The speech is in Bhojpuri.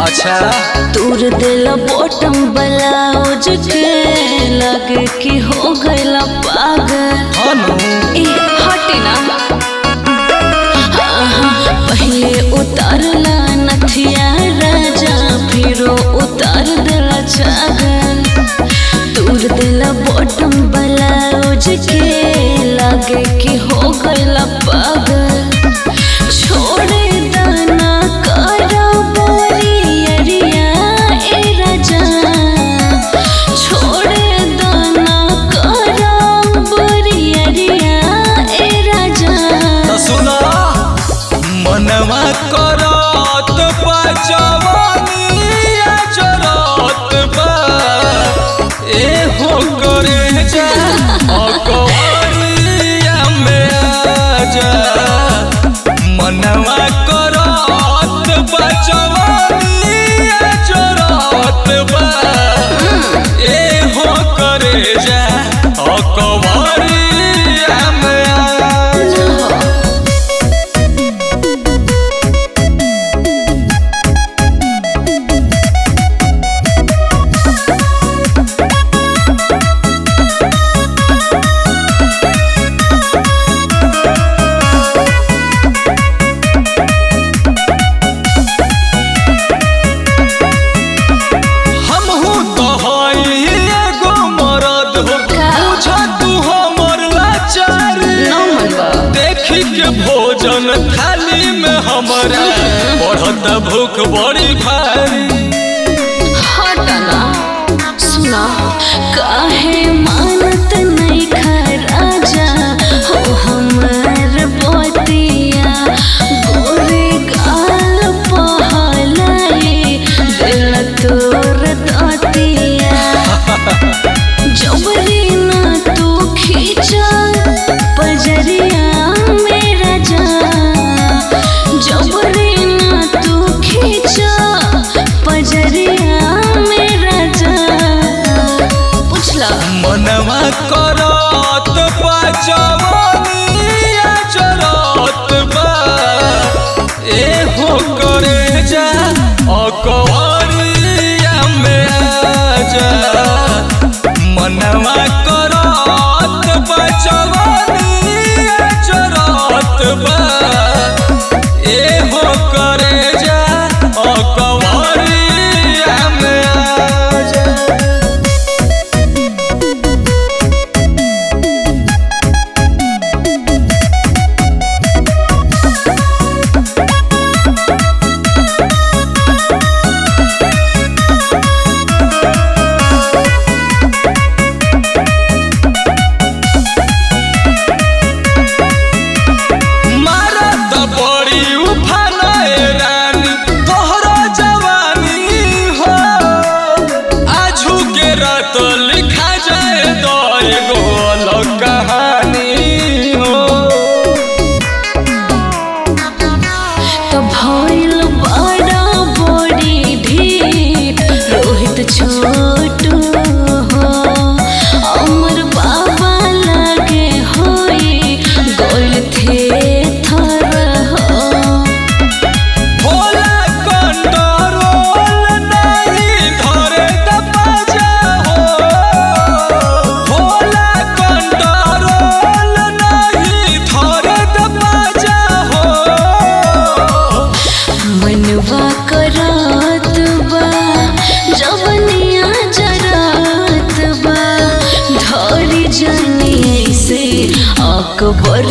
अच्छा तूर दिल बॉटम ब्लाउज के लगे कि हो गइला पागल हनु ए हटी ना आहा, पहले उतारला नथिया राजा फिरो उतार दिला छागल तूर दिला बॉटम ब्लाउज के लगे कि हो गइला पागल छोड़े दाना करा बोरी अरिया ए राजा छोड़े दाना करा बोरी अरिया ए राजा त सुन मनवा करत बा जवानिया जरत बा ए हो करे जा अकवरिया में आजा मनवा करत बा जवानिया जरत बा ए हो करे जा अकवरिया में आजा हमहू तो हई एगो मरद हो का? बुझ तू हमर लाचारी देखी के भोजन थाली में हमरा बढ़त भूख बड़ी भारी हटना सुना काहे मानत नहीं खा राजा हो हमर बतिया गोरे गाल पहलाई दिल तोर दतिया जबरी ना तू खींचा पजरिया मेरा जा जबरी ना तू खींचा पजरिया मेरा जा पुछला मनवा करत बा जवानिया जरत बा ए हो करे जा अकवरिया में आजा मनवा करत बा जवानिया जरत बा ए हो करे जा अकवरिया में आजा मारत बड़ी उफान रानी तोहरा जवानी हो आजू के रात लिखा जाए तो एगो अलग कहानी हो तो भइल बड़ा बड़ी ढीठ रोहित छोटू हो अमर बाबा लगे होई गोल थे थर हो होला कंट्रोल नहीं धरे त बाजा हो होला कंट्रोल नहीं धरे त बाजा हो मनवा करत बा जवनिया जरात बा धरी जानी से अकबर